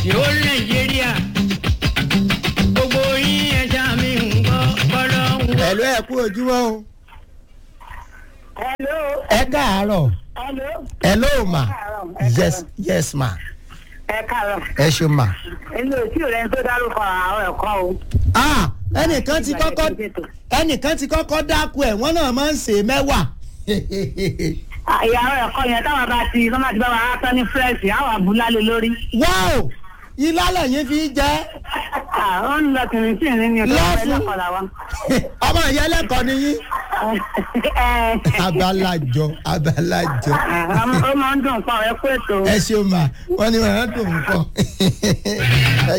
yóò nàìjíríà gbogbo yín ẹja mi ń gbọ́ bọ́lọ́ ń wọ. ẹ̀lú ẹ̀ kú ojúmọ́ o hello ẹ káàárọ̀ hello hello ma ẹ yes yes ma ẹ káàárọ̀ ẹ ṣe ma. inú òtí rẹ tó dárúkọ àwọn ẹ̀kọ́ o. ah ẹnìkan ti kọ́kọ́ ẹnìkan ti kọ́kọ́ dákú ẹ̀ wọ́n náà máa ń ṣe mẹ́wàá. ìyàwó ẹ̀kọ́ yẹn táwọn bá ti tọ́mọ̀ àti báwa á tán ní fúrẹ́ẹ̀sì àwọn àbúlálé lórí. wow ilá lẹ́yìn fi jẹ́ ó ń lọ kìnìún sí ìrìn ní ọjọ́ Lọ́ọ̀fù. ẹlẹ́kọ̀ọ́ làwọn. ọmọ ìyá ẹlẹ́kọ̀ọ́ ni yín. abalajọ abalajọ ó máa ń dùn fún ọ ẹ kú ètò. ẹ ṣeun ma wọn ni wọn á dùn ún kọ.